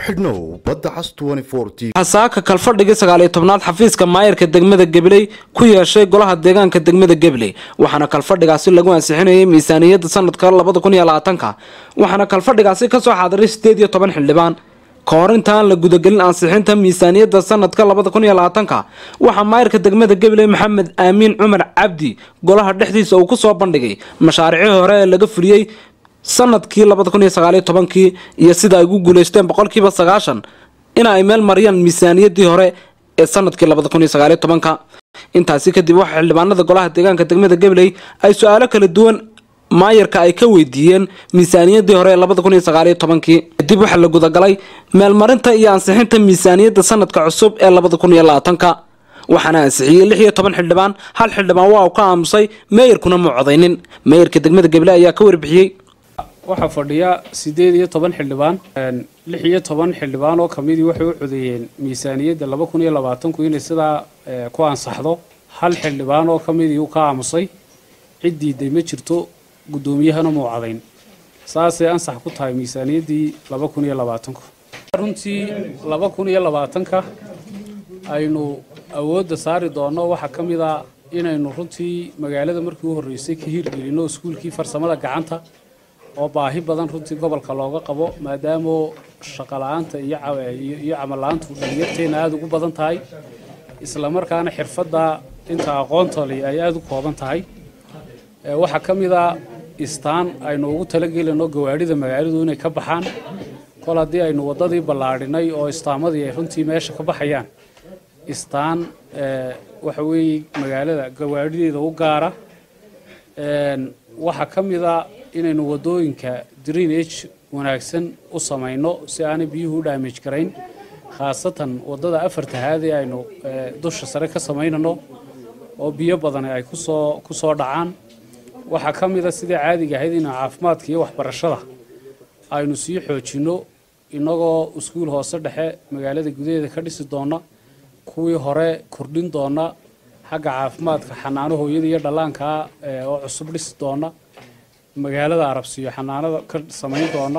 xidhnow badda cas xasaaka kalfadhigii sagaaliyo tobnaad xafiiska maayarka degmada gabiley ku yeeshay golaha deegaanka degmada gabiley waxaana kalfadhigaasi lagu ansixinayay miisaaniyadda sanadka labada kun iyo labaatanka waxaana kalfadhigaasi kasoo xaadiray sideed iyo toban xildhibaan ka hor intaan la gudagelin ansixinta miisaaniyadda sanadka labada kun iyo labaatanka waxaa maayarka degmada gabiley maxamed aamiin cumar cabdi golaha dhexdiisa uu kusoo bandhigay mashaariicii hore ee laga fuliyey sanadkii labada kun iyo sagaaliyo tobankii iyo sida ay ugu guuleysteen boqolkiiba sagaashan in ay meel mariyaan miisaaniyadii hore ee sanadkii labada kun iyo sagaaliyo tobanka intaasi kadib waxaa xildhibaanada golaha deegaanka degmada gabiley ay su-aalo kala duwan maayarka ay ka weydiiyeen miisaaniyadii hore ee labada kun iyo sagaaliyo tobankii kadib waxaa la gudagalay meelmarinta iyo ansixinta miisaaniyadda sanadka cusub ee labada kun iyo labaatanka waxaana ansixiyey lix iyo toban xildhibaan hal xildhibaan waa uu ka aamusay meeyarkuna ma codaynin meeyarka degmada gabiley ayaa ka warbixiyey waxaa fadhiya siddeed iyo toban xildhibaan lix iyo toban xildhibaan oo kamidii waxay u codeeyeen miisaaniyadda laba kun iyo labaatanku inay sidaa ku ansaxdo hal xildhibaan oo kamidii uu ka aamusay cid diiday ma jirto guddoomiyahana muu cadayn saasay ansax ku tahay miisaaniyaddii laba kun iyo labaatanku runtii laba kun iyo labaatanka aynu awoodda saari doonno waxaa ka mid a inaynu runtii magaalada markii u horreysay ka hirgelinno iskuulkii farsamada gacanta oo baahi badan runtii gobolka looga qabo maadaama shaqala-aanta iyo camal-la-aantu dhalinyarteena aada ugu badan tahay islamarkaana xirfadda inta aqoontali ay aada u kooban tahay waxaa ka mid a istaan aynu ugu talagelinno gawaadhida magaaladu inay ka baxaan kol haddii aynu waddadii ballaadhinay oo istaamadii ay runtii meesha ka baxayaan istaan waxa weeye magaalada gawaadhideeda u gaara waxaa ka mid a inaynu waddooyinka dreenage wanaagsan u samayno si aanay biyuhu u dhaamij garayn khaasatan waddada afartahaad ee aynu dusha sare ka samaynano oo biyo badani ay kusoo ku soo dhacaan waxaa ka mid a sidai caadiga ahayd in caafimaadka iyo waxbarashada aynu sii xoojinno innagoo iskuul hoose dhexe magaalada gudaheeda ka dhisi doona kuwii hore kordhin doona xagga caafimaadka xanaano hooyada iyo dhallaankaa oo cusub dhisi doona magaalada arabsiyo xanaanada ka samayn doona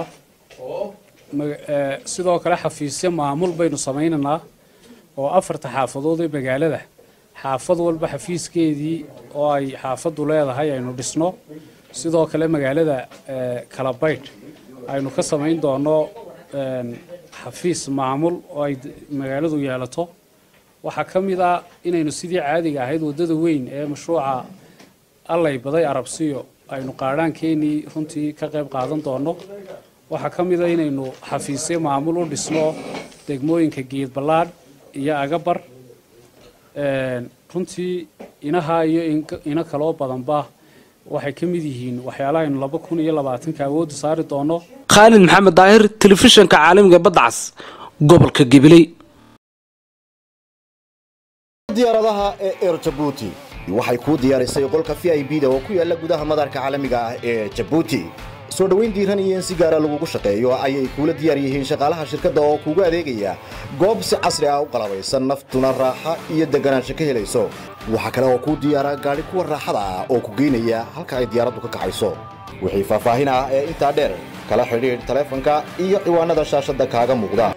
sidoo kale xafiisyo maamul baynu samaynaynaa oo afarta xaafadood ee magaalada xaafad walba xafiiskeedii oo ay xaafaddu leedahay aynu dhisno sidoo kale magaalada kalabaydh aynu ka samayn doono xafiis maamul oo ay magaaladu yeelato waxaa ka mid a inaynu sidii caadiga ahayd waddada weyn ee mashruuca allay baday arabsiyo aynu qaadhaankeenii runtii ka qayb qaadan doonno waxaa ka mid a inaynu xafiisyo maamul u dhisno degmooyinka geed ballaadh iyo agabar runtii inahaa iyo ino kaloo badanba waxay ka mid yihiin waxyaalaha aynu laba kun iyo labaatanka awoodda saari doonno khaalid maxamed daahir telefishinka caalamiga badda cas gobolka gabiley diyaaradaha ee eer jabuuti waxay kuu diyaarisay qolka v i b da oo ku yaala gudaha madarka caalamiga ah ee jabuuti soo dhoweyn diiran iyo in si gaara lagugu shaqeeyo ayay kuula diyaar yihiin shaqaalaha shirkadda oo kuugu adeegaya goob si casri ah u qalabaysan naftuna raaxa iyo deganaansho ka helayso waxaa kale oo kuu diyaara gaadhi kuwa raaxada ah oo ku geynaya halka ay diyaaraddu ka kacayso wixii faahfaahin ah ee intaa dheer kala xidhiidh taleefanka iyo ciwaanada shaashadda kaaga muuqda